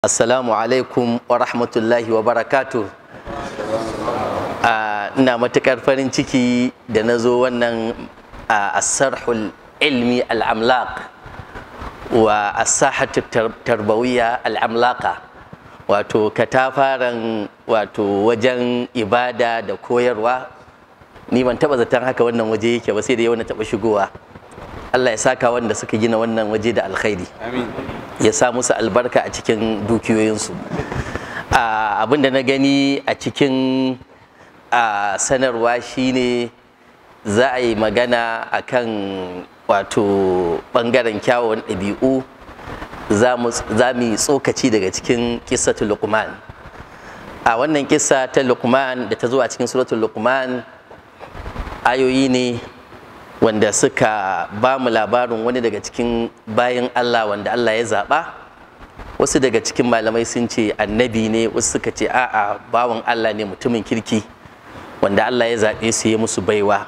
Assalamu alaikum wa rahmatullahi wa barakatu. Ina matuƙar farin ciki da na zo wannan asarhul ilmi al'amlaq wa asahatu tarbawiyya al'amlaqa wato katafaren wato wajen ibada da koyarwa ni ban taɓa zaton haka wannan waje yake ba sai da yau na taɓa shigowa Allah ya saka wanda suka gina wannan waje da alkhairi ya sa musu albarka a cikin dukiyoyinsu abin da na gani a cikin sanarwa shine za a yi magana akan wato bangaren kyawun ɗabi'u za mu yi tsokaci daga cikin kissatul luqman a wannan kissa ta luqman da ta zo a cikin suratul luqman ayoyi ne wanda suka ba mu labarin wani daga cikin bayan Allah wanda Allah ya zaɓa wasu daga cikin malamai sun ce annabi ne wasu suka ce a'a bawan Allah ne mutumin kirki wanda Allah ya zaɓe su ya musu baiwa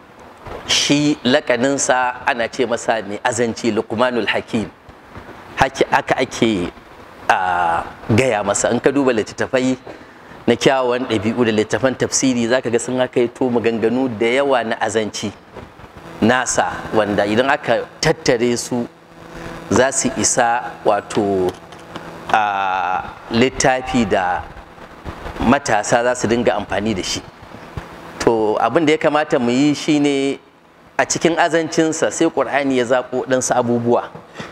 shi lakaninsa ana ce masa mai azanci lukmanul hakim haka ake gaya masa in ka duba littattafai na kyawawan ɗabi'u da littattafan tafsiri zaka ga sun haka to maganganu da yawa na azanci nasa wanda idan aka tattare su za su isa wato a littafi da matasa za su dinga amfani da shi to abin da ya kamata mu yi shine a cikin azancinsa sai ƙur'ani ya zaƙo ɗansu abubuwa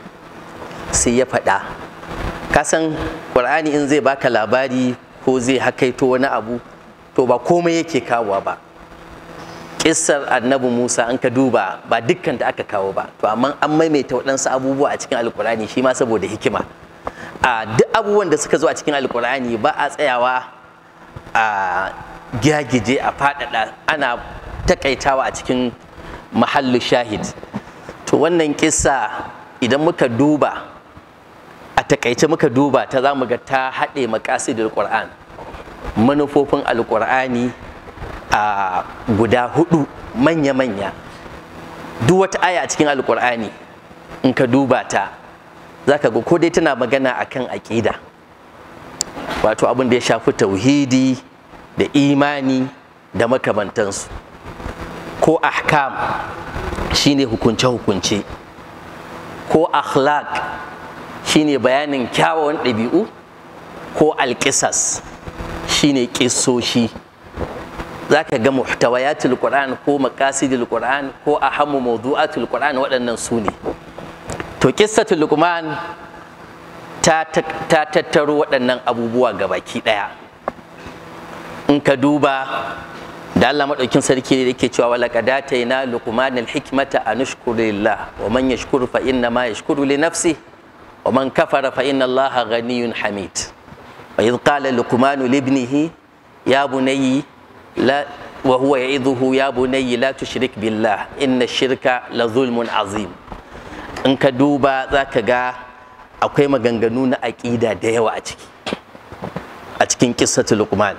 sai ya faɗa kasan ƙur'ani in zai baka labari ko zai hakaito wani abu to ba komai yake kawowa ba kissar annabi Musa an ka duba ba dukkan da aka kawo ba to amma an maimaita waɗansu abubuwa a cikin alkurani shi ma saboda hikima a duk abubuwan da suka zo a cikin alkurani ba a tsayawa a gyagije a faɗaɗa ana takaitawa a cikin mahallu shahid to wannan kissa idan muka duba a takaice muka duba ta za mu ga ta haɗe makasidul qur'an manufofin alkur'ani a guda hudu manya-manya duk wata aya a cikin alkur'ani in ka duba ta za ka ga ko dai tana magana akan aƙida wato abin da ya shafi tauhidi da imani da makamantansu ko ahkam shine hukunce-hukunce ko akhlaq shine bayanin kyawawan ɗabi'u ko alƙisas shine ƙisoshi za ka ga muhtawayatul qur'an ko maqasidul qur'an ko ahammu mawdu'atul qur'an waɗannan su ne to qissatul luqman ta ta tattaro waɗannan abubuwa gabaki ɗaya in ka duba da Allah madaukin sarki ne yake cewa wala qadataina luqman alhikmata an ashkuru lillah wa man yashkuru fa inna ma yashkuru li nafsi wa man kafara fa inna allaha ghaniyyun hamid wa idh qala luqman li ibnihi ya bunayya لا وهو يعظه يا بني لا تشرك بالله إن الشرك لظلم عظيم in ka duba za ka ga akwai maganganu na aƙida da yawa a ciki a cikin kissatul luqman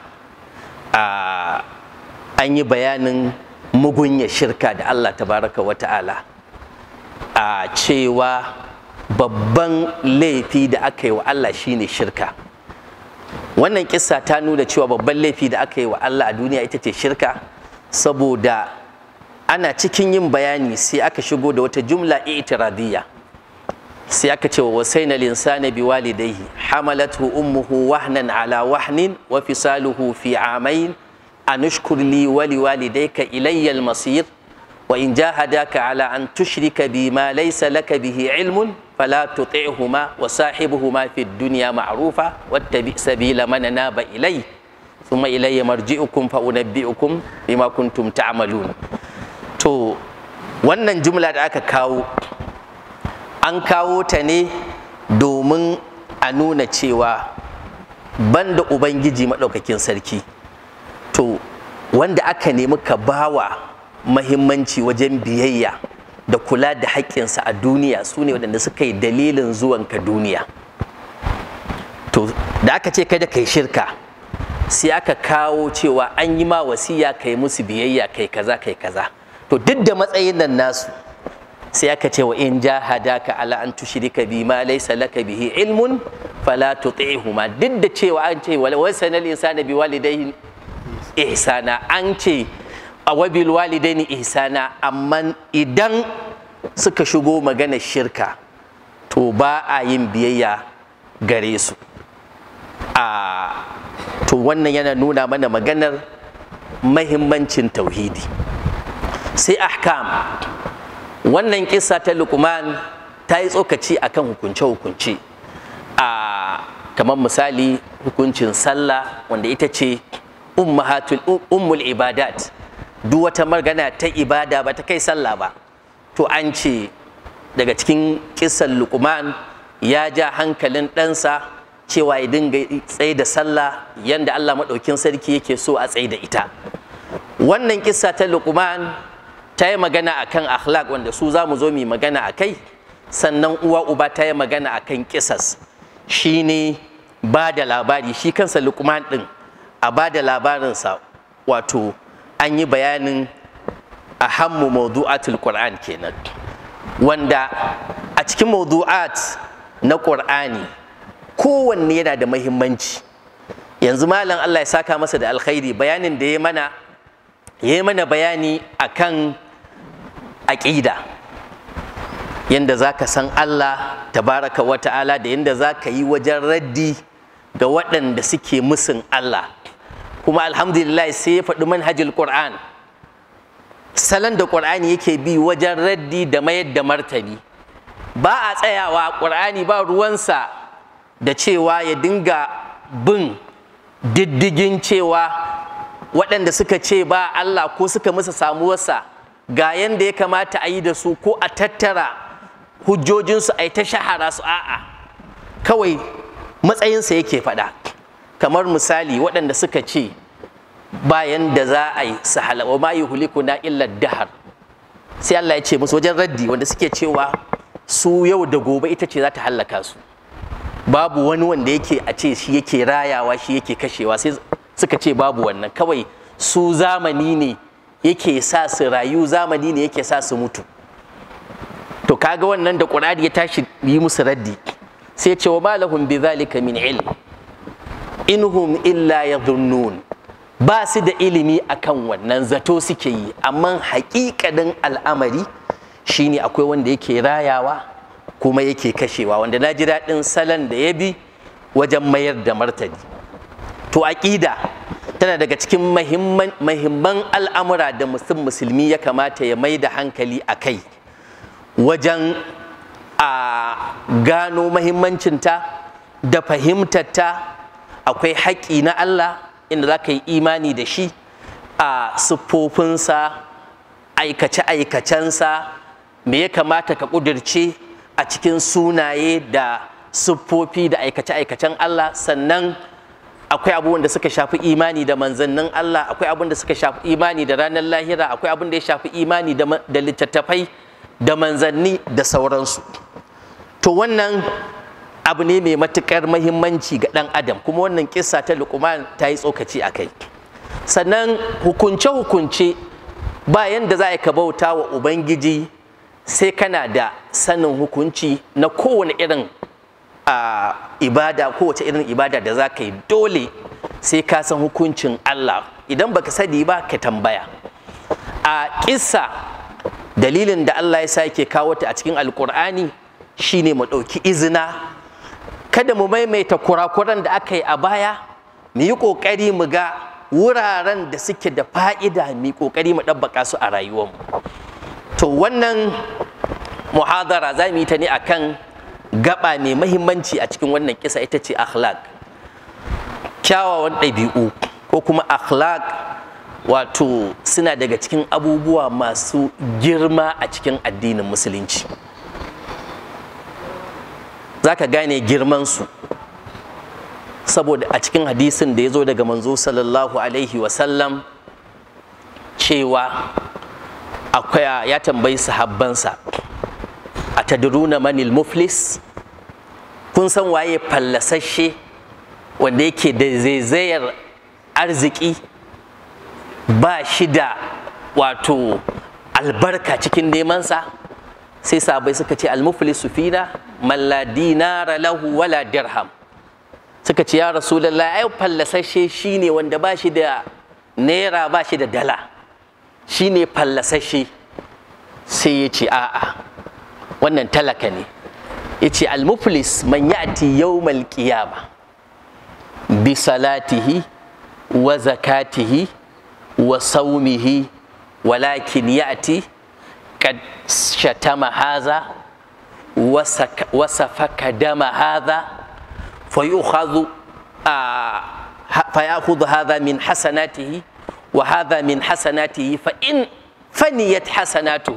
an yi bayanin mugunya shirka da Allah tabaraka wa ta'ala a cewa babban laifi da aka yi wa Allah shine shirka wannan kissa ta nuna cewa babban laifi da aka yi wa Allah a duniya ita ce shirka saboda ana cikin yin bayani sai aka shigo da wata jumla itiradiyya sai aka ce wa wasaina linsana bi walidayhi hamalathu ummuhu wahnan ala wahnin wa fisaluhu fi amain anushkur li wa liwalidayka ilayya al-masir wa in jahadaka ala an tushrika bima laysa laka bihi ilmun فلا تطعهما وصاحبهما في الدنيا معروفا واتبع سبيل من ناب إلي ثم إلي مرجئكم فأنبئكم بما كنتم تعملون to wannan jumla da aka kawo an kawo ta ne domin a nuna cewa banda ubangiji maɗaukakin sarki to wanda aka nemi ka bawa mahimmanci wajen biyayya da kula da haƙƙinsa a duniya su ne waɗanda suka yi dalilin zuwanka duniya to da aka ce kada kai shirka sai aka kawo cewa an yi ma wasiya kai musu biyayya kai kaza kai kaza to duk da matsayin nan nasu sai aka ce wa in jahadaka ala an tushrika bi ma laysa laka bihi ilmun fala tuti'huma duk da cewa an ce wal wasanal insana bi walidayhi ihsana an ce a wabil walidaini ihsana amma idan suka shigo maganar shirka to ba a yin biyayya gare su a to wannan yana nuna mana maganar mahimmancin tauhidi sai ahkam wannan kisa ta lukman ta yi tsokaci akan hukunce-hukunce a kamar misali hukuncin sallah wanda ita ce ummahatul ummul ibadat duk wata magana ta ibada ba ta kai sallah ba to an ce daga cikin kisan lukman ya ja hankalin ɗansa cewa ya dinga tsaye da sallah yanda Allah maɗaukin sarki yake so a tsaye da ita wannan kissa ta lukman ta yi magana akan akhlaq wanda su za mu zo mu magana a kai sannan uwa uba ta yi magana akan kisas shine ba da labari shi kansa lukman ɗin a ba da labarinsa wato an yi bayanin ahammu mawdu'atul qur'an kenan wanda a cikin mawdu'at na qur'ani kowanne yana da mahimmanci yanzu malam Allah ya saka masa da alkhairi bayanin da ya mana ya mana bayani akan aƙida yanda za ka san Allah tabaraka wa ta'ala da yanda za ka yi wajen raddi ga waɗanda suke musun Allah kuma alhamdulillah sai ya faɗi manhajul Qur'an salon da ƙur'ani yake bi wajen raddi da mayar da martani ba a tsayawa ƙur'ani ba ruwansa da cewa ya dinga bin diddigin cewa waɗanda suka ce ba Allah ko suka musa samuwarsa ga yanda ya kamata a yi da su ko a tattara hujjojinsu a yi ta shahara su a'a kawai matsayinsa yake faɗa kamar misali waɗanda suka ce bayan da za a yi su halawa ma yi huliku na illar dahar sai Allah ya ce musu wajen raddi wanda suke cewa su yau da gobe ita ce za ta hallaka su babu wani wanda yake a ce shi yake rayawa shi yake kashewa sai suka ce babu wannan kawai su zamani ne yake sa su rayu zamani ne yake sa su mutu to kaga wannan da Qur'ani ya tashi yi musu raddi sai ya ce wa malahum bi zalika min ilm inhum illa yadhunnun ba su da ilimi akan wannan zato suke yi amma haƙiƙanin al'amari shine akwai wanda yake rayawa kuma yake kashewa wanda na ji daɗin salon da ya bi wajen mayar da martani to aƙida tana daga cikin mahimman al'amura da mutum musulmi ya kamata ya mai da hankali a kai wajen a gano mahimmancinta da fahimtarta akwai haƙƙi na Allah inda za ka yi imani da shi a siffofinsa aikace-aikacensa me ya kamata ka ƙudurce a cikin sunaye da siffofi da aikace-aikacen Allah sannan akwai abubuwan da suka shafi imani da manzannin Allah akwai abin da suka shafi imani da ranar lahira akwai abin da ya shafi imani da littattafai da manzanni da sauransu to wannan abu ne mai matuƙar mahimmanci ga ɗan adam kuma wannan kissa ta luqman ta yi tsokaci a kai sannan hukunce-hukunce bayan da za ka bauta wa ubangiji sai kana da sanin hukunci na kowane irin a ibada kowace irin ibada da za ka yi dole sai ka san hukuncin Allah idan baka sani ba ka tambaya a kissa dalilin da Allah ya sake kawo ta a cikin alkur'ani shine mu ɗauki izina kada mu maimaita kurakuran da aka yi a baya mu yi ƙoƙari mu ga wuraren da suke da fa'ida mu yi ƙoƙari mu ɗabbaka su a rayuwarmu to wannan muhadara za mu yi ta ne akan gaba mai mahimmanci a cikin wannan kisa ita ce akhlaq kyawawan ɗabi'u ko kuma akhlaq wato suna daga cikin abubuwa masu girma a cikin addinin musulunci za ka gane girmansu saboda a cikin hadisin da ya zo daga manzo sallallahu alaihi wasallam cewa akwai ya tambayi sahabbansa a tadruna manil muflis kun san waye fallasashe wanda yake da zaizayar arziki ba shi da wato albarka cikin nemansa sai sabai suka ce almuflisu fina man la dinara lahu wala dirham suka ce ya rasulallah ai fallasashe shine wanda ba shi da naira ba shi da dala shine fallasashe sai ya ce a'a wannan talaka ne ya ce almuflis man ya'ti yawmal qiyama bi salatihi wa zakatihi wa saumihi walakin ya'ti qad shatama haza wa safaka dama haza فيؤخذ آه فيأخذ هذا من حسناته وهذا من حسناته فإن فنيت حسناته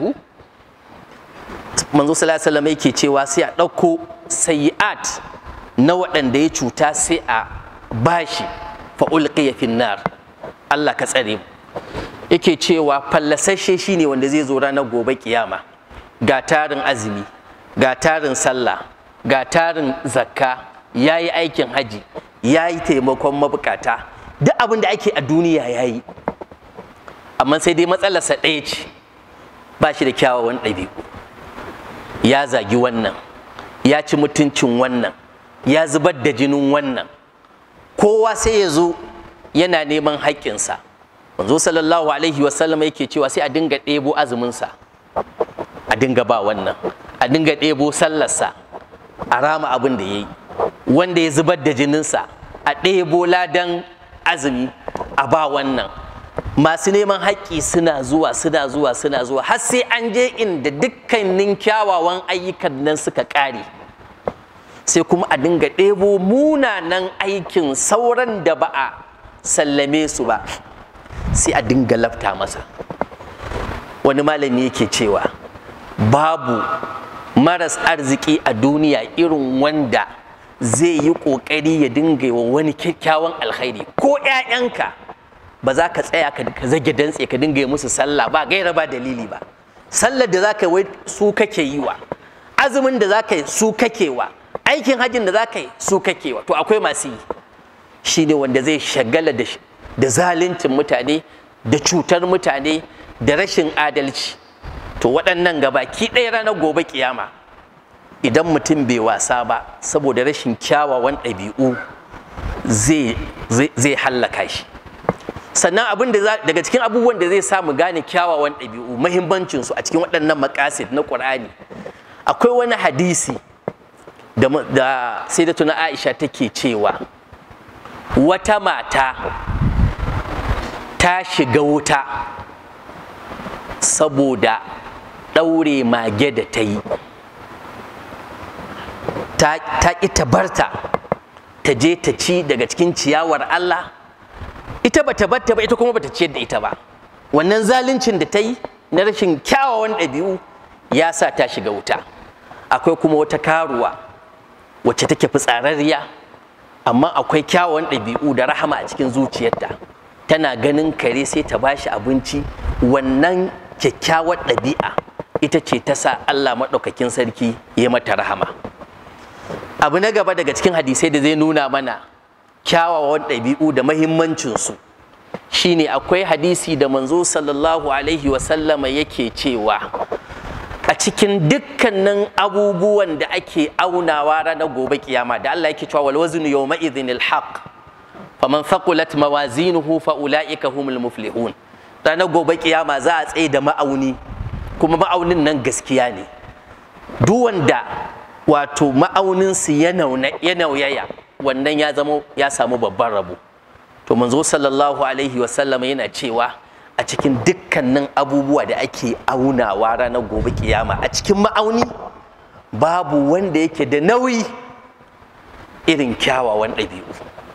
manzo sallallahu alaihi wasallam yake cewa sai a ɗauko sayi'at na waɗanda ya cuta sai a bashi fa ulqiya fin nar Allah ka tsare mu yake cewa fallasashe shine wanda zai zo ranar gobe kiyama ga tarin azumi ga tarin sallah ga tarin zakka ya yi aikin haji ya yi taimakon mabukata duk abin da ake a duniya ya yi amma sai dai matsalarsa ɗaya ce ba shi da kyawawan ɗabi'u ya zagi wannan ya ci mutuncin wannan ya zubar da jinin wannan kowa sai ya zo yana neman haƙƙinsa manzo sallallahu alaihi wasallam yake cewa sai a dinga ɗebo azuminsa a dinga ba wannan a dinga ɗebo sallarsa a rama abin da ya yi wanda ya zubar da jininsa a ɗebo ladan azumi a ba wannan masu neman haƙƙi suna zuwa suna zuwa suna zuwa har sai an je inda dukkanin kyawawan ayyukan nan suka ƙare sai kuma a dinga ɗebo munanan aikin sauran da ba a sallame su ba sai a dinga lafta masa wani malami yake cewa babu maras arziki a duniya irin wanda zai yi ƙoƙari ya dinga wa wani kyakkyawan alkhairi ko 'ya'yanka ba za ka tsaya ka zage dantse ka dinga yi musu sallah ba gaira ba dalili ba sallar da za ka yi su kake yi wa azumin da za ka yi su kake wa aikin hajjin da za ka yi su kake wa to akwai masu yi shi ne wanda zai shagala da zaluncin mutane da cutar mutane da rashin adalci to waɗannan gabaki ɗaya ranar gobe kiyama idan mutum bai wasa ba saboda rashin kyawawan ɗabi'u zai hallaka shi sannan abin da daga cikin abubuwan da zai samu gane kyawawan ɗabi'u mahimmancinsu a cikin waɗannan makasid na ƙur'ani akwai wani hadisi da sai da tuna aisha take cewa wata mata ta shiga wuta saboda ɗaure mage da ta yi ta ƙi ta barta ta je ta ci daga cikin ciyawar Allah ita bata barta ba ita kuma bata ciyar da ita ba wannan zaluncin da ta yi na rashin kyawawan ɗabi'u ya sa ta shiga wuta akwai kuma wata karuwa wacce take fitsararriya amma akwai kyawawan ɗabi'u da rahama a cikin zuciyarta tana ganin kare sai ta bashi abinci wannan kyakkyawar ɗabi'a ita ce ta sa Allah maɗaukakin sarki ya mata rahama abu na gaba daga cikin hadisai da zai nuna mana kyawawan ɗabi'u da mahimmancinsu shine akwai hadisi da manzo sallallahu alaihi wasallama yake cewa a cikin dukkanin abubuwan da ake aunawa ranar gobe kiyama da Allah yake cewa wal waznu yawma idhin haqq faman thaqulat mawazinuhu fa ulaika humul muflihun ranar gobe kiyama za a tsaye da ma'auni kuma ma'aunin nan gaskiya ne duk wanda wato ma'auninsu ya nauyaya wannan ya zama ya samu babban rabo to manzo sallallahu alaihi wasallam yana cewa a cikin dukkanin abubuwa da ake aunawa ranar gobe kiyama a cikin ma'auni babu wanda yake da nauyi irin kyawawan ɗabi'u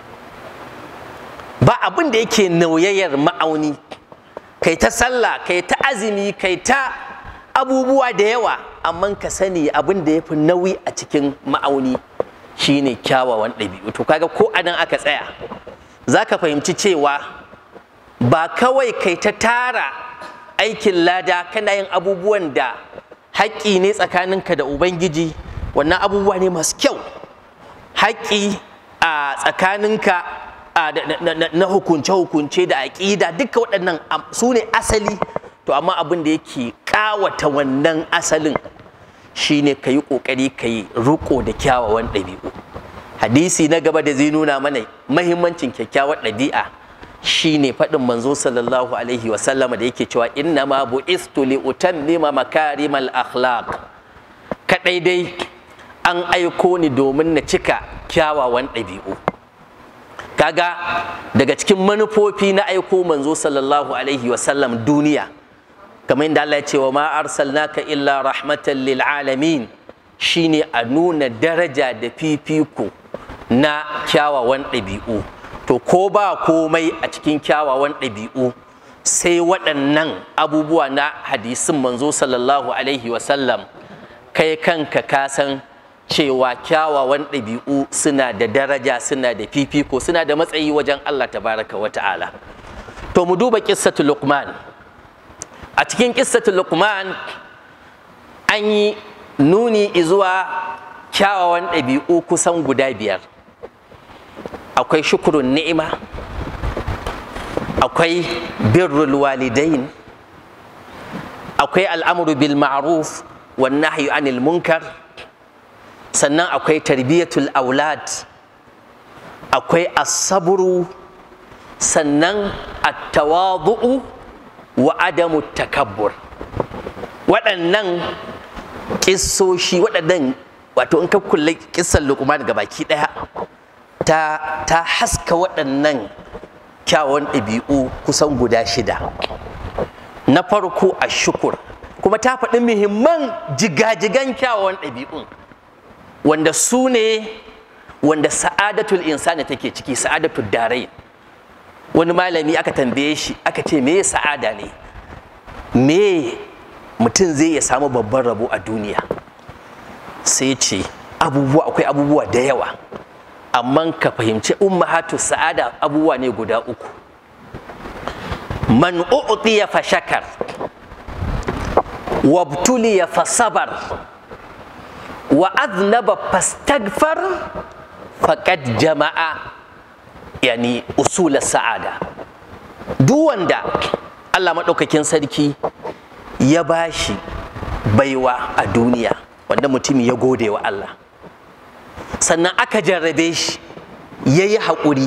ba abin da yake nauyayyar ma'auni kai ta sallah kai ta azumi kai ta abubuwa da yawa amma ka sani abin da ya fi nauyi a cikin ma'auni shine kyawawan ɗabi'u to kaga ko anan aka tsaya za ka fahimci cewa ba kawai kai ta tara aikin lada kana yin abubuwan da haƙƙi ne tsakaninka da ubangiji wannan abubuwa ne masu kyau haƙƙi a tsakaninka na hukunce-hukunce da aƙida duka waɗannan su ne asali to amma abin da yake ƙawata wannan asalin shine ka yi ƙoƙari ka yi riƙo da kyawawan ɗabi'u hadisi na gaba da zai nuna mana mahimmancin kyakkyawar ɗabi'a shine faɗin manzo sallallahu alaihi wasallama da yake cewa inna ma bu'istu li utammima makarimal akhlaq kadai dai an aiko ni domin na cika kyawawan ɗabi'u kaga daga cikin manufofi na aiko manzo sallallahu alaihi wasallam duniya kamar yadda Allah ya ce wa ma arsalnaka illa rahmatan lil alamin shine a nuna daraja da fifiko na kyawawan ɗabi'u to ko ba komai a cikin kyawawan ɗabi'u sai waɗannan abubuwa na hadisin manzo sallallahu alaihi wasallam kai kanka ka san cewa kyawawan ɗabi'u suna da daraja suna da fifiko suna da matsayi wajen Allah tabaraka wa ta'ala to mu duba qissatul luqman a cikin qissatul luqman an yi nuni zuwa kyawawan ɗabi'u kusan guda biyar akwai shukurun ni'ima akwai birrul walidain akwai al'amuru bil ma'ruf wan nahyu anil munkar sannan akwai tarbiyatul aulad akwai asaburu sannan attawadu'u wa adamu takabbur waɗannan ƙissoshi waɗannan wato in ka kulle ƙissan luqman ga baki ɗaya ta, ta haska waɗannan kyawun ɗabi'u kusan guda shida na farko a shukur kuma ta faɗi muhimman jigajigan kyawun ɗabi'un wanda su ne wanda sa'adatul insani take ciki sa'adatul darai wani malami aka tambaye shi aka ce me sa'ada ne me mutum zai ya samu babban rabo a duniya sai ce abubuwa akwai abubuwa da yawa amma ka fahimci ummahatu sa'ada abubuwa ne guda uku man u'tiya fa shakar wabtuliya fa sabar wa aznaba fastagfar faqad jama'a yani usul sa'ada duk wanda Allah maɗaukakin sarki ya bashi baiwa a duniya wanda mutum ya gode wa Allah sannan aka jarrabe shi ya yi haƙuri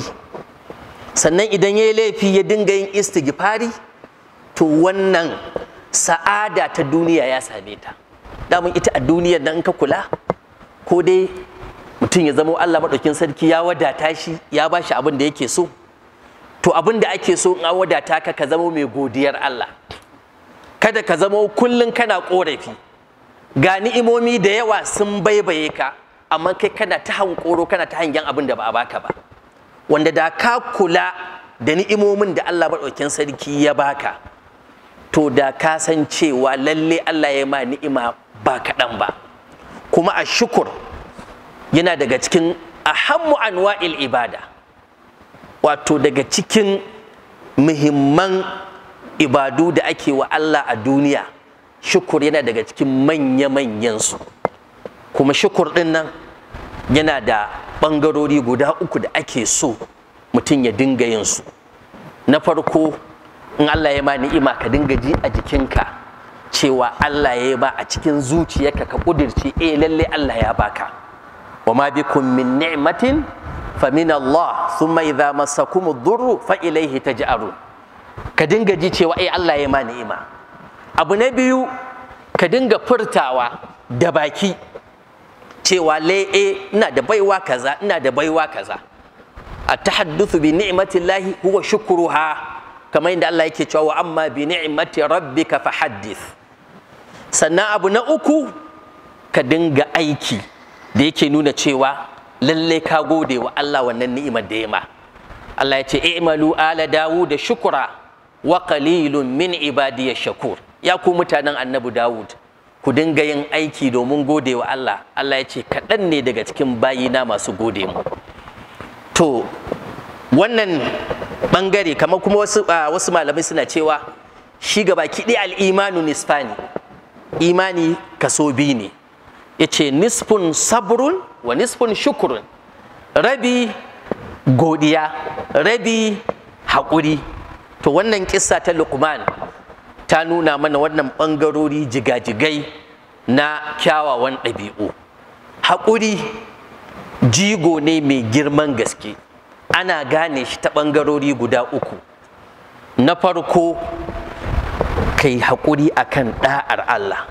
sannan idan ya yi laifi ya dinga yin istighfari to wannan sa'ada ta duniya ya same ta damun ita a duniyar nan ka kula ko dai mutum ya zama Allah maɗaukin sarki ya wadata shi ya ba shi abin da yake so to abin da ake so in an wadata ka ka zama mai godiyar Allah kada ka zama kullum kana ƙorafi ga ni'imomi da yawa sun baibaye ka amma kai kana ta hankoro kana ta hangen abin da ba a baka ba wanda da ka kula da ni'imomin da Allah maɗaukin sarki ya baka to da ka san cewa lalle Allah ya ma ni'ima ba kaɗan ba kuma a shukur yana daga cikin ahammu anwa'il ibada wato daga cikin muhimman ibadu da ake wa Allah a duniya shukur yana daga cikin manya-manyan su kuma shukur ɗin nan yana da ɓangarori guda uku da ake so mutum ya dinga yin su na farko in Allah ya ma ni'ima ka dinga ji a jikinka cewa Allah ya ba a cikin zuciyarka ka kudirce eh lalle Allah ya baka wa ma bikum min ni'matin fa min Allah thumma idza massakum ad-durru fa ilayhi taj'arun ka dinga ji cewa eh Allah ya ma ni'ima abu na biyu ka dinga furtawa da baki cewa le eh ina da baiwa kaza ina da baiwa kaza at-tahaddathu bi ni'matillahi huwa shukruha kamar yadda Allah yake cewa wa amma bi ni'mati rabbika fahaddith sannan abu na uku ka dinga aiki da yake nuna cewa lalle ka gode wa Allah wannan ni'imar da ya ma Allah ya ce i'malu ala dawud da shukura wa qalilun min ibadiy shakur ya ku mutanen annabi dawud ku dinga yin aiki domin gode wa Allah Allah ya ce kaɗan ne daga cikin bayina masu gode mu to wannan bangare kamar kuma wasu, wasu malamai suna cewa shi gaba kiɗi al'imanu nisfani imani kaso biyu ne ya ce nisfun sabrun wa nisfun shukurun rabi godiya rabi haƙuri to wannan kissa ta lukman ta nuna mana wannan ɓangarori jigajigai na kyawawan ɗabi'u haƙuri jigo ne mai girman gaske ana gane shi ta ɓangarori guda uku na farko ka yi haƙuri a kan ɗa'ar Allah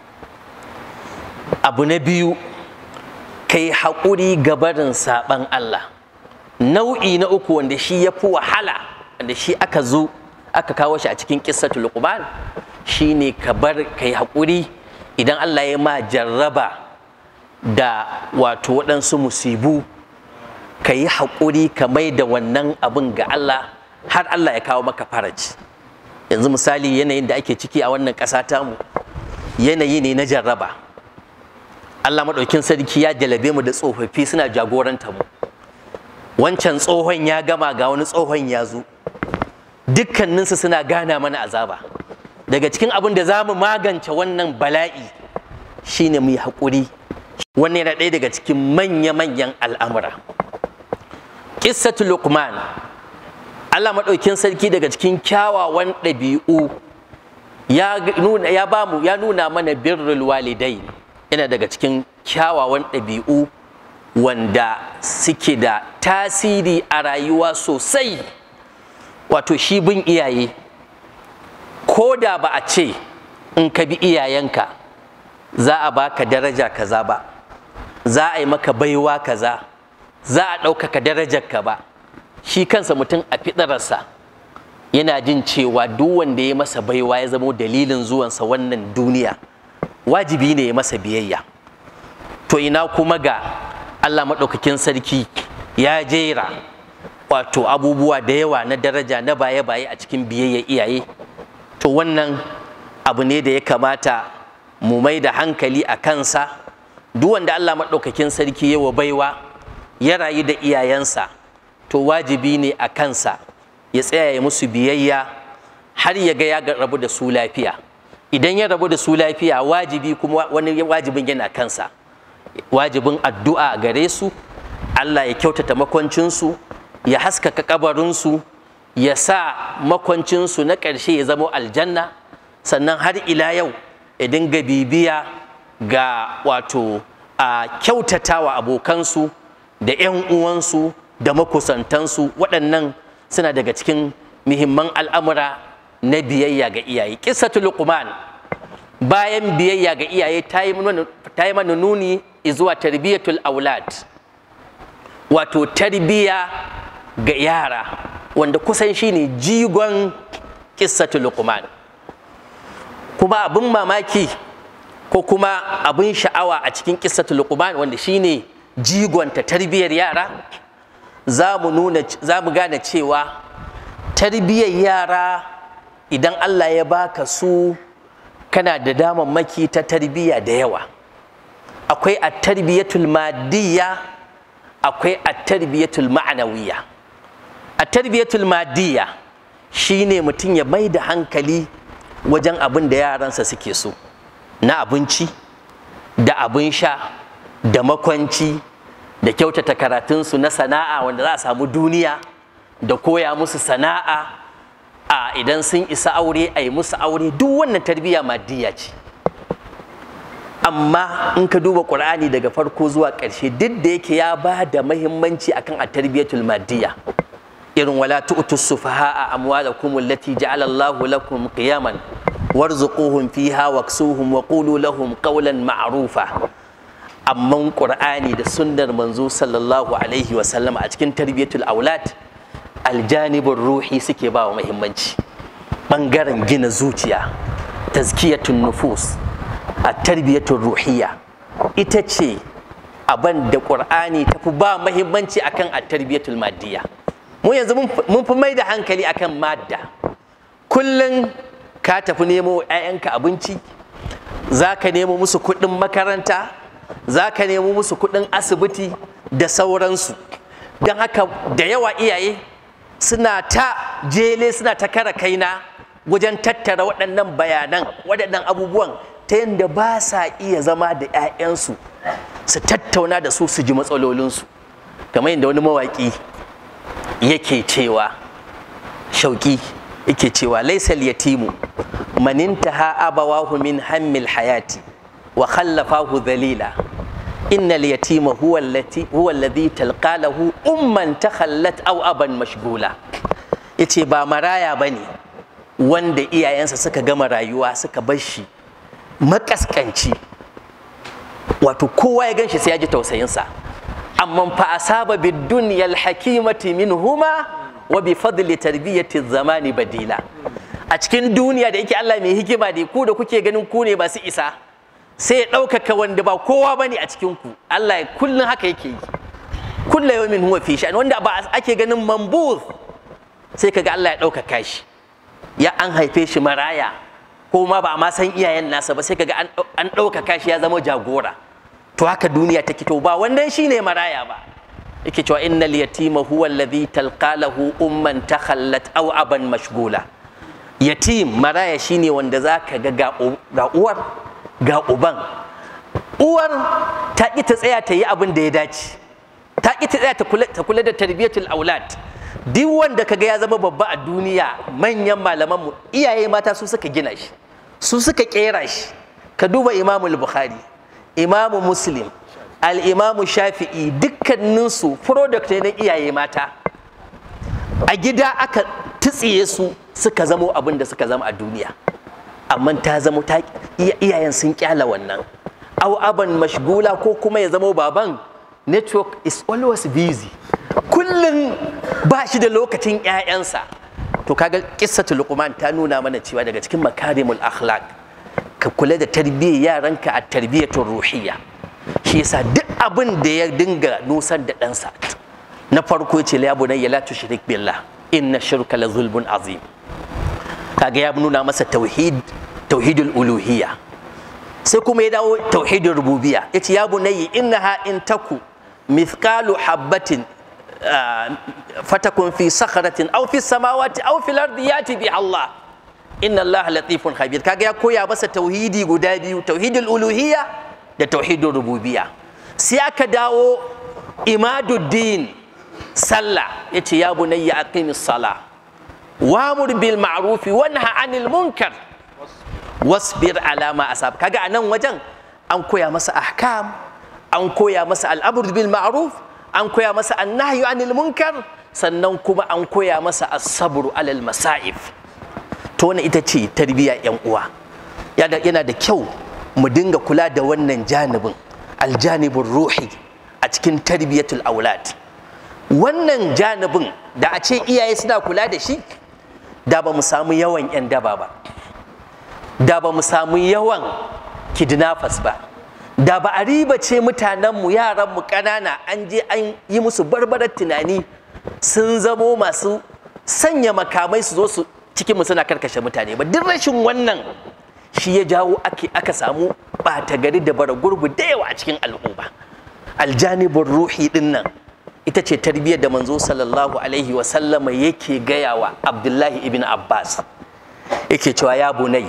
abu na biyu ka yi haƙuri gabarin saɓan Allah nau'i na uku wanda shi ya fi wahala wanda shi aka zo aka kawo shi a cikin ƙissatul luqman shine ka bar ka yi haƙuri idan Allah ya ma jarraba da wato waɗansu musibu ka yi haƙuri ka mai da wannan abin ga Allah har Allah ya kawo maka faraji yanzu misali yanayin da ake ciki a wannan ƙasa tamu yanayi ne na jarraba Allah maɗaukin sarki ya jalabe mu da tsofaffi suna jagoranta mu wancan tsohon ya gama ga wani tsohon ya zo dukkaninsu suna gana mana azaba daga cikin abin da za mu magance wannan bala'i shine mu yi haƙuri wannan yana ɗaya daga cikin manya-manyan al'amura ƙissatu luqman Allah maɗaukin sarki daga cikin kyawawan ɗabi'u ya nuna ya bamu ya nuna mana birrul walidai yana daga cikin kyawawan ɗabi'u wanda suke da tasiri a rayuwa sosai wato shi bin iyaye ko da ba a ce in ka bi iyayenka za a baka daraja kaza ba za a yi maka baiwa kaza za a ɗaukaka darajarka ba shi kansa mutum a fiɗararsa yana jin cewa duk wanda ya masa baiwa ya zamo dalilin zuwansa wannan duniya wajibi ne ya masa biyayya to ina kuma ga Allah maɗaukakin sarki ya jera wato abubuwa da yawa na daraja na baye-baye a cikin biyayya iyaye to wannan abu ne da ya kamata mu mai da hankali a kansa duk wanda Allah maɗaukakin sarki ya wa baiwa ya rayu da iyayensa to wajibi ne a kansa ya tsaya ya musu biyayya har ya ga ya rabu da su lafiya idan ya rabu da su lafiya wajibi kuma wani wajibin yana kansa wajibin addu'a gare su Allah ya kyautata makwancinsu ya haskaka kabarinsu ya sa makwancinsu na ƙarshe ya zama aljanna sannan har ila yau ya dinga bibiya ga wato a kyautatawa abokansu da 'yan uwansu da makusantansu waɗannan suna daga cikin muhimman al'amura na biyayya ga iyaye ƙissatul luqman bayan biyayya ga iyaye ta yi mana nuni zuwa tarbiyatul aulad wato tarbiya ga yara wanda kusan shine jigon ƙissatul luqman kuma abin mamaki ko kuma abin sha'awa a cikin ƙissatul luqman wanda shine jigonta tarbiyar yara za mu nuna za mu gane cewa tarbiyyar yara idan Allah ya baka su kana da damammaki ta tarbiyya da yawa akwai a tarbiyyatul madiyya akwai a tarbiyyatul ma'anawiyya a tarbiyyatul madiyya shine mutum ya mai da hankali wajen abin da yaransa suke so na abinci da abin sha da makwanci da kyautata karatunsu na sana'a wanda za a samu duniya da koya musu sana'a a idan sun isa aure a yi musu aure duk wannan tarbiyya maddiya ce amma in ka duba ƙur'ani daga farko zuwa ƙarshe duk da yake ya ba da mahimmanci akan a tarbiyyatul maddiya irin wala tu'tu sufaha'a amwalakum allati ja'ala Allahu lakum qiyaman warzuquhum fiha waksuhum wa qulu lahum qawlan ma'rufa amma qur'ani da sunnar manzo sallallahu alaihi wa sallam a cikin tarbiyatul aulad aljanibin ruhi suke ba wa muhimmanci bangaren gina zuciya tazkiyatun nufus a tarbiyatun ruhiya ita ce abin da qur'ani ta fi ba muhimmanci akan a tarbiyatul maddiya mu yanzu mun fi mai da hankali akan madda kullum ka tafi nemo 'ya'yanka abinci za ka nemo musu kuɗin makaranta za ka nemo musu kuɗin asibiti da sauransu don haka da yawa iyaye suna ta jele suna ta kara kaina wajen tattara waɗannan bayanan waɗannan abubuwan ta yadda ba sa iya zama da 'ya'yansu su tattauna da su su ji matsalolinsu kamar yadda wani mawaƙi yake cewa shauƙi yake cewa laisal yatimu maninta ha abawahu min hammil hayati wa khallafahu dhalila innal yatima huwa allati huwa alladhi talqa lahu umman takhallat aw aban mashgula yace ba maraya bane wanda iyayensa suka gama rayuwa suka bar shi makaskanci wato kowa ya ganshi sai ya ji tausayinsa amma fa asaba bid dunyal hakimati minhuma wa bi fadli tarbiyati zamani badila a cikin duniya da yake Allah mai hikima da ku da kuke ganin ku ne ba su isa sai ya ɗaukaka wanda ba kowa ba ne a cikin ku Allah kullum haka yake yi kulla yawmin huwa fi sha'an wanda ba ake ganin mambuz sai kaga Allah ya ɗaukaka shi ya an haife shi maraya ko ma ba a ma san iyayen nasa ba sai kaga an ɗaukaka shi ya zama jagora to haka duniya take to ba wannan shine maraya ba yake cewa innal yatima huwa alladhi talqa lahu umman takhallat aw aban mashgula yatim maraya shine wanda zaka ga ga uwar ga uban uwar ta ƙi ta tsaya ta yi abin da ya dace ta ƙi ta tsaya ta kula da tarbiyatul aulad duk wanda kaga ya zama babba a duniya manyan malaman mu iyaye mata su suka gina shi su suka kera shi ka duba imamul bukhari imamu muslim al-imamu shafi'i dukkaninsu product ne na iyaye mata a gida aka tutsiye su suka zamo abin da suka zama a duniya amma ta zamo ta iyayen sun kyala wannan au aban mashgula ko kuma ya zamo baban network is always busy kullum ba shi da lokacin 'ya'yansa to kaga kissatu luqman ta nuna mana cewa daga cikin makarimul akhlaq ka kula da tarbiyyar yaranka a tarbiyyatul ruhiyya shi yasa duk abin da ya dinga nusar da ɗansa na farko ce la bunayya la tushrik billah inna shirka la zulmun azim kaga ya nuna masa tauhid tauhidul uluhiyya sai kuma ya dawo tauhidul rububiyya yace ya bunayya innaha in taku mithqalu habatin fatakun fi sakharatin aw fi samawati aw fil ardi yati bi Allah inna Allah latifun khabir kaga ya koya masa tauhidi guda biyu tauhidul uluhiyya da tauhidul rububiyya sai aka dawo imaduddin sallah yace ya bunayya aqimis sala wamur bil ma'ruf wanha anil munkar wasbir ala ma asab kaga anan wajen an koya masa ahkam an koya masa al'amr bil ma'ruf an koya masa annahyu anil munkar sannan kuma an koya masa as-sabru alal masa'ib to wannan ita ce tarbiyya yan uwa yana da kyau mu dinga kula da wannan janibin aljanibin ruhi a cikin tarbiyatul aulad wannan janibin da a ce iyaye suna kula da shi da ba mu samu yawan 'yan daba ba da ba mu samu yawan kidnappers ba da ba a riba ce mutanenmu yaranmu ƙanana an je an yi musu barbarar tunani sun zamo masu sanya makamai su zo su cikinmu suna karkashe mutane ba duk rashin wannan shi ya jawo aka samu ɓata gari da bara gurbu da yawa a cikin al'umma aljanibin ruhi din nan ita ce tarbiyyar da manzo sallallahu alaihi wasallama yake gaya wa abdullahi ibn abbas yake cewa ya bunai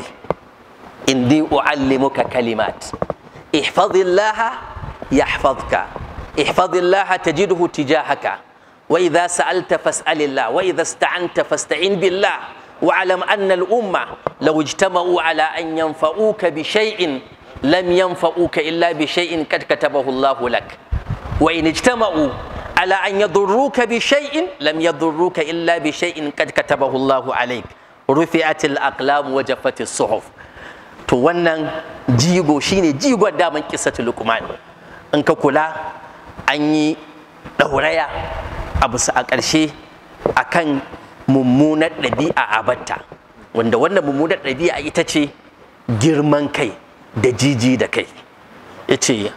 inni uallimuka kalimat ihfazillaha yahfazka ihfazillaha tajidhu tijahaka wa idha sa'alta fas'alillah wa idha ista'anta fasta'in billah واعلم أن الأمة لو اجتمعوا على أن ينفعوك بشيء لم ينفعوك إلا بشيء قد كتبه الله لك وإن اجتمعوا على أن يضروك بشيء لم يضروك إلا بشيء قد كتبه الله عليك رفعت الأقلام وجفت الصحف to wannan jigo shine jigon daman kisatu lukman in ka kula an yi ɗauraya a bisa a ƙarshe akan mummunar ɗabi'a a batta wanda wannan mummunar ɗabi'a ita ce girman kai da jiji da kai ya ce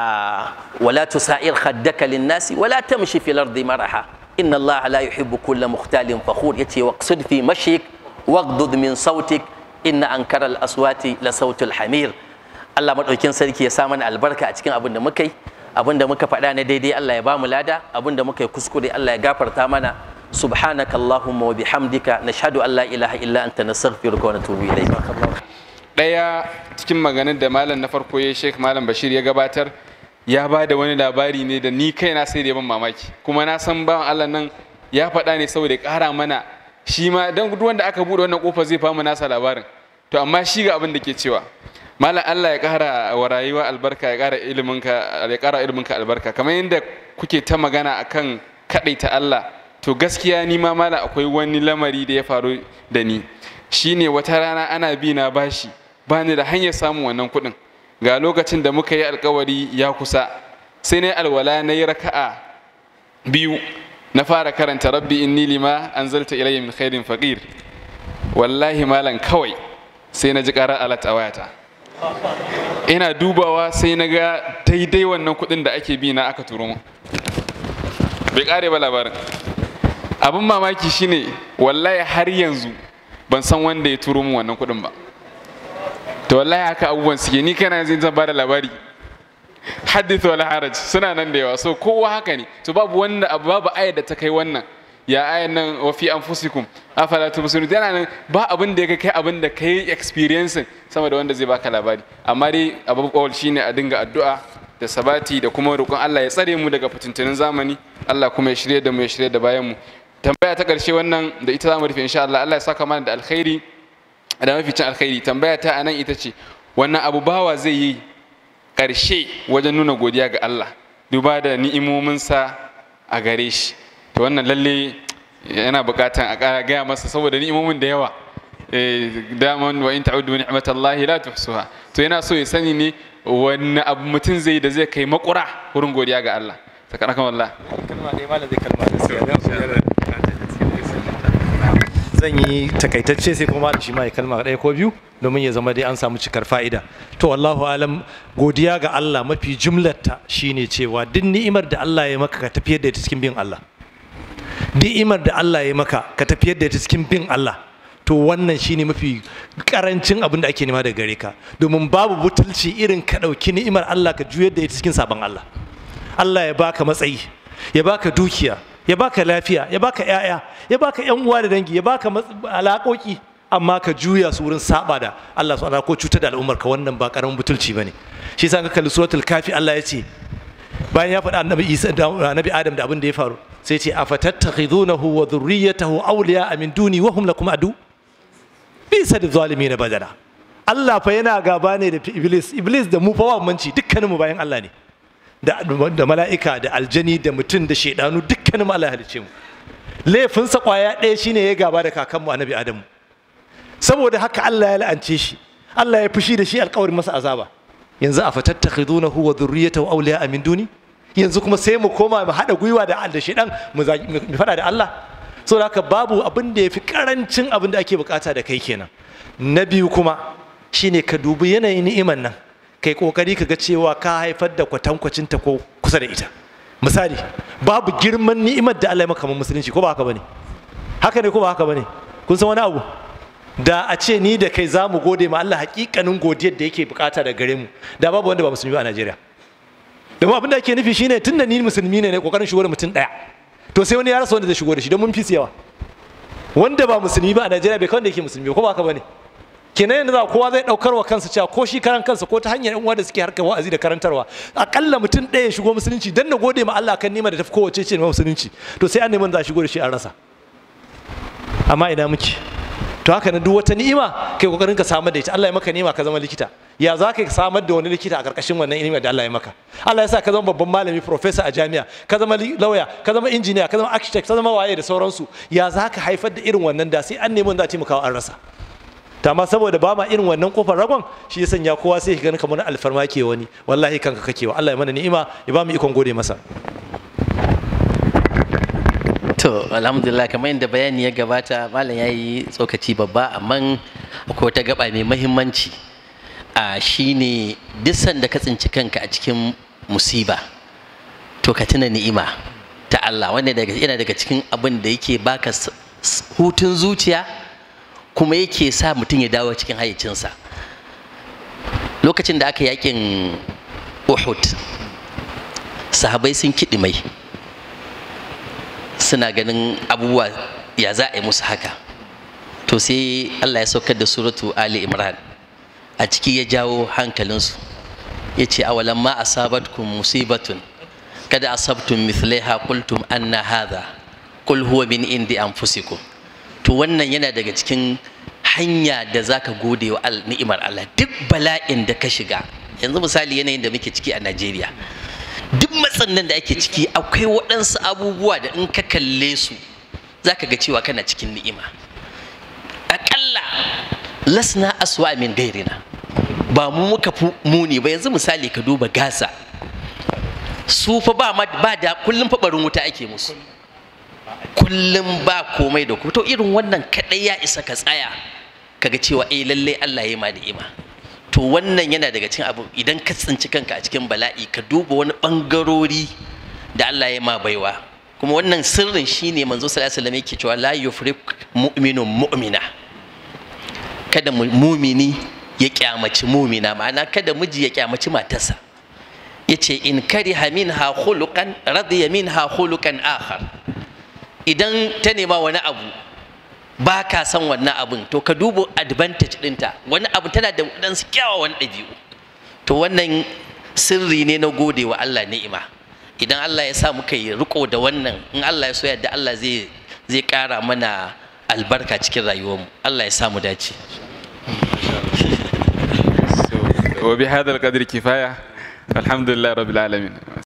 wala tusa'ir khaddaka linnasi wala tamshi fil ardi maraha inna allaha la yuhibbu kulla mukhtalin fakhur yace waqsud fi mashik waghdud min sautik inna ankara al aswati la sautul hamir Allah madaukin sarki ya sa mana albarka a cikin abin da muka yi abin da muka faɗa na daidai Allah ya ba mu lada abin da muka yi kuskure Allah ya gafarta mana سبحانك اللهم وبحمدك نشهد ان لا اله الا انت نستغفرك ونتوب اليك daya cikin maganin da malam na farko ya sheik malam bashir ya gabatar ya ba da wani labari ne da ni kaina sai da ban mamaki kuma na san bawan allah nan ya faɗa ne saboda ya ƙara mana shi ma don duk wanda aka buɗe wannan ƙofa zai famu nasa labarin to amma shi ga abin da ke cewa malam Allah ya ƙara wa rayuwa albarka ya ƙara iliminka ya ƙara iliminka albarka kamar yadda kuke ta magana akan kaɗaita Allah to gaskiya ni ma malam akwai wani lamari da ya faru da ni shine wata rana ana bi na bashi bani da hanyar samun wannan kuɗin ga lokacin da muka yi alkawari ya kusa sai na alwala na yi raka'a biyu na fara karanta rabbi inni lima anzalta ilayya min khairin faqir wallahi malam kawai sai na ji ƙarar alat a wayata ina dubawa sai na ga daidai wannan kuɗin da ake bi na aka turo mu bai ƙare ba labarin abin mamaki shine wallahi har yanzu ban san wanda ya turo mu wannan kuɗin ba to wallahi haka abubuwan suke ni kana yanzu zan bada labari hadith wala haraj suna nan da yawa so kowa haka ne to babu wanda babu ayar da ta kai wannan ya ayan nan wa fi anfusikum afala tubsirun yana nan ba abin da ya kai abin da kai experiencing sama da wanda zai baka labari amma dai abu kawal shine a dinga addu'a da sabati da kuma roƙon Allah ya tsare mu daga fitintunin zamani Allah kuma ya shirye da mu ya shirye da bayan mu tambaya ta ƙarshe wannan da ita zamu rufe insha Allah Allah ya saka mana da alkhairi da maficin alkhairi tambaya ta anan ita ce wannan abu bawa zai yi ƙarshe wajen nuna godiya ga Allah duba da ni'imominsa a gare shi to wannan lalle yana buƙatan a ƙara gaya masa saboda ni'imomin da yawa daman wa in ta'udu ni'matallahi la tuhsuha to yana so ya sani ne wani abu mutum zai da zai kai makura wurin godiya ga Allah sakanakan wallah kalma ɗaya malam zai kalma gaskiya zan yi takaitacce sai kuma da shi ma ya kalma ɗaya ko biyu domin ya zama dai an samu cikar fa'ida to wallahu alam godiya ga Allah mafi jumlarta shine cewa duk ni'imar da Allah ya maka ka tafiyar da ita cikin bin Allah ni'imar da Allah ya maka ka tafiyar da ita cikin bin Allah to wannan shine mafi karancin abin da ake nema daga gare ka domin babu butulci irin ka ɗauki ni'imar Allah ka juyar da ita cikin sabon Allah Allah ya baka matsayi ya baka dukiya ya baka lafiya ya baka yaya ya baka yan uwa da dangi ya baka alaƙoƙi amma ka juya su wurin saba da Allah subhanahu ko cutar da al'ummar ka wannan ba karamin butulci bane shi yasa ka kalli suratul kafi Allah ya ce bayan ya faɗa annabi Isa da annabi Adam da abin da ya faru sai ya ce afatattakhidunahu wa dhurriyyatahu awliya min duni wa hum lakum adu bisa da zalimin badala Allah fa yana gaba ne da Iblis Iblis da mu fa wa manci dukkaninmu bayan Allah ne da, da mala'ika da aljani da mutum da shaidanu dukkanin mu Allah halicce mu laifinsa kwaya ɗaya shine ya gaba da kakanmu annabi adamu saboda haka Allah ya la'ance shi Allah ya fushi da shi alƙawarin masa azaba yanzu a fatattakhidunahu wa dhurriyyatahu awliya min duni yanzu kuma sai mu koma mu haɗa gwiwa da da shaidan mu mu faɗa da Allah saboda haka babu abin da yafi karancin abin da ake bukata da kai kenan na biyu kuma shine ka dubi yanayin ni'imar nan kai kokari ka ga cewa ka haifar da kwatankwacin ta ko kusa da ita misali babu girman ni'imar da Allah ya maka musulunci ko ba haka bane haka ne ko ba haka bane kun san wani abu da a ce ni da kai za mu gode ma Allah hakikanin godiyar da yake bukata da gare mu da babu wanda ba musulmi ba a Najeriya domin abin da ake nufi shine tunda ni musulmi ne ne kokarin shigo da mutum daya to sai wani ya rasa wanda zai shigo da shi don mun fi yawa wanda ba musulmi ba a Najeriya bai kawai da yake musulmi ko ba haka bane kenan yanzu za kowa zai daukar wa kansa cewa ko shi karan kansa ko ta hanyar yan uwa da suke harkar wa'azi da karantarwa akalla mutum ɗaya ya shigo musulunci dan na gode ma Allah kan nima da tafi kowace ce musulunci to sai an neman za a shigo da shi an rasa amma ina muke to haka na duk wata ni'ima kai kokarin ka samar da ita Allah ya maka ni'ima ka zama likita ya za ka samar da wani likita a karkashin wannan ni'ima da Allah ya maka Allah ya sa ka zama babban malami professor a jami'a ka zama lawyer ka zama engineer ka zama architect ka zama waye da sauransu ya za ka haifar da irin wannan da sai an nemi za a taimaka an rasa ta ma saboda ba ma irin wannan kofar ragon shi ya sanya kowa sai ka gani kamar alfarma ke wani wallahi kanka kake wa Allah ya mana ni'ima ya ba mu ikon gode masa to alhamdulillah kamar yadda bayani ya gabata malam ya yi tsokaci babba amma akwai wata gaba mai mahimmanci a shine duk sanda ka tsinci kanka a cikin musiba to ka tuna ni'ima ta Allah wanda yana daga cikin abin da yake baka hutun zuciya kuma yake sa mutum ya dawo cikin hayyacinsa lokacin da aka yakin uhud sahabai sun kiɗi mai suna ganin abubuwa ya za a yi musu haka to sai allah ya saukar da suratu ali imran a ciki ya jawo hankalinsu ya ce awalan ma asabatkum musibatun kada asabtum mithlaiha qultum anna hadha qul huwa min indi anfusikum to wannan yana daga cikin hanya da za ka gode wa al- ni'imar Allah duk bala'in da ka shiga yanzu misali yanayin da muke ciki a Najeriya duk matsan nan da ake ciki akwai waɗansu abubuwa da in ka kalle su za ka ga cewa kana cikin ni'ima aƙalla lasna aswa min gairina ba mu muka fi muni ba yanzu misali ka duba gasa su fa ba ma ba da kullum fa barin wuta ake musu kullum ba komai da kuma to irin wannan kadai ya isa ka tsaya kaga cewa eh lalle Allah ya yi ma ni'ima to wannan yana daga cikin abu idan ka tsinci kanka a cikin bala'i ka duba wani bangarori da Allah ya ma baiwa kuma wannan sirrin shine manzo sallallahu alaihi wasallam yake cewa la yufrik mu'minun mu'mina kada mu- mumini ya kyamaci mumina ma'ana kada miji ya kyamaci matarsa yace in kariha minha khuluqan radiya minha khuluqan akhar idan ta nema wani abu ba ka san wannan abin to ka duba advantage ɗinta wani abu tana da waɗansu kyawawan ɗabi'u to wannan sirri ne na gode wa Allah ni'ima idan Allah ya sa muka yi riko da wannan in Allah ya so yadda Allah zai zai ƙara mana albarka cikin rayuwarmu Allah ya sa mu dace wa bi hadal qadri kifaya alhamdulillah rabbil alamin